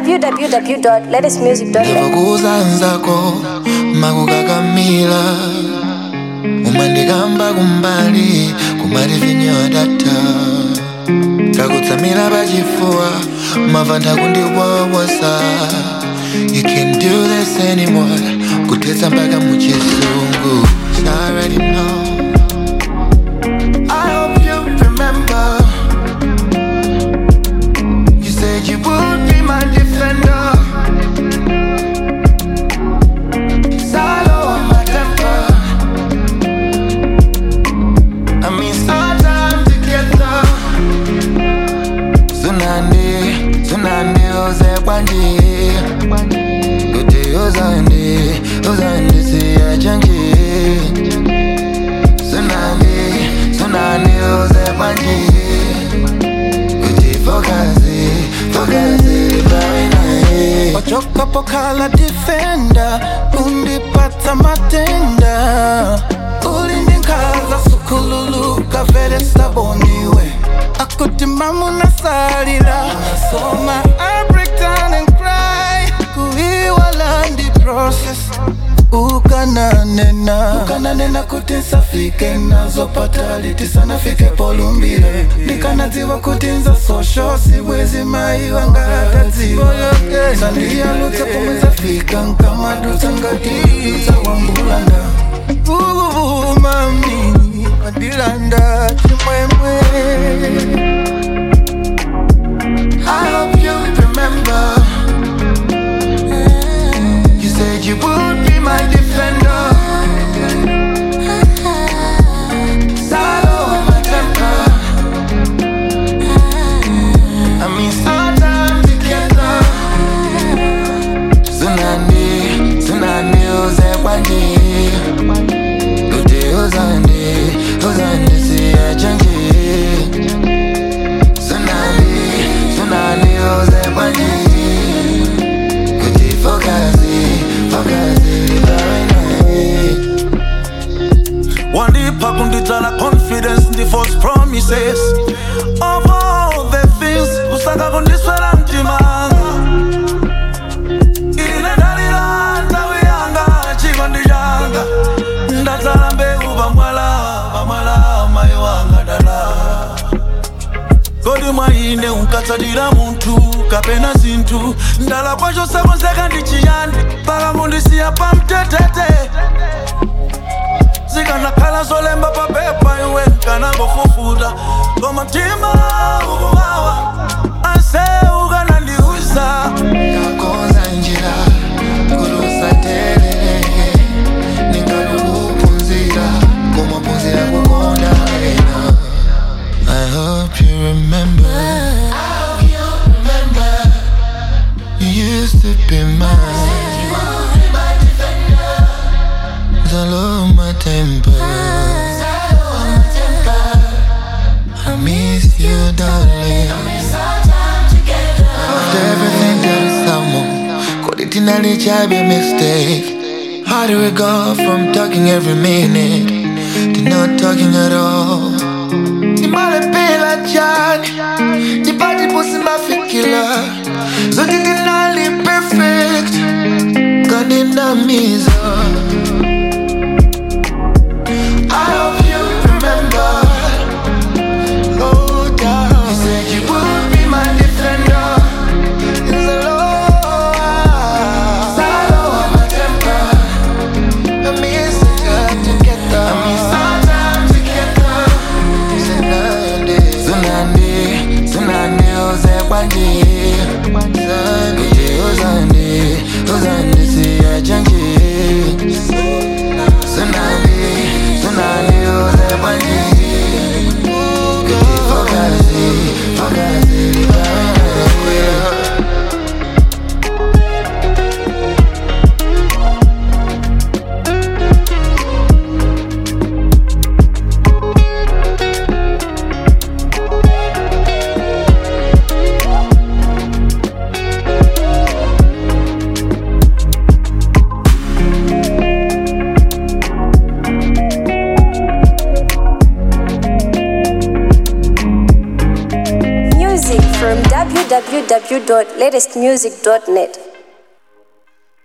www.latestmusic.net. ndivokuzanzako makukakamila umandikamba kumbali kumati vinyodata kakutsamira pachifuwa mava ndakundiwowosa you can't do this anymore kuthetsa mpaka muchisungu I already know I hope you remember You said you would be my defender Salo on my temper I mean sometime together Tsunami, tsunami uze kwanji Kuti uzandi, uzandi siya chanji Tsunami, tsunami uze kwanji Kuti fokazi, fokazi bawe nae wachoka pokala defenda undipata matenda ulindinkaza sukululuka vele saboniwe akutimamu nasalila soma I break down and cry kuiwala ndi process ukananena ukananena kuti nsafike nazopata liti sana fike polumbile ndikanadziwa kuti nza sosho sibwezi mai wangatadziwa sandiyalutsa pomwe zafika nkamadutsa ngatidutsa wambulanda vuvumami mandilanda chimwemwe I hope you remember. You said you would be my defender. Salo on my temper. I mean, sometime together. Tsunami, tsunami, uze kwanji. Kuti uzandi, uzandi siya chanji. Tsunami, tsunami uze kwanji Kuti fokazi, fokazi bawe nae wandipa kunditsala confidence ndi false promises of all the things usaka kundiswela mtimanga ine ndalila nthawi yanga chikondi changa ndatsala mbewu pamwala pamwala mayi wanga dala kodi mwaine unkatsalira munthu kapena zinthu ndala kwacho sakonzeka ndi chiyani paka kundisiya pamtetete zikanakhala zolemba papepa iwe nkanangofufuta koma mtima ukuwawa anse ukanandiuza Kakonza njira, kulusa tele Ningalukupunzira, kumapunzira kukonda ena I hope you remember You used to be mine Zalo my temper I miss you darling After everything there is someone Could it nearly be a mistake How do we go from talking every minute To not talking at all Nimalepela jani Nipati pusi mafikila Zote tinali perfect Kaninamiza I hope you remember Oh, darling You said you would be my defender It's a law Salo on my temper I miss it together I miss our time together Tsunami Tsunami Tsunami uze kwanji Kuti uzandi Uzandi siya chanji www.latestmusic.net.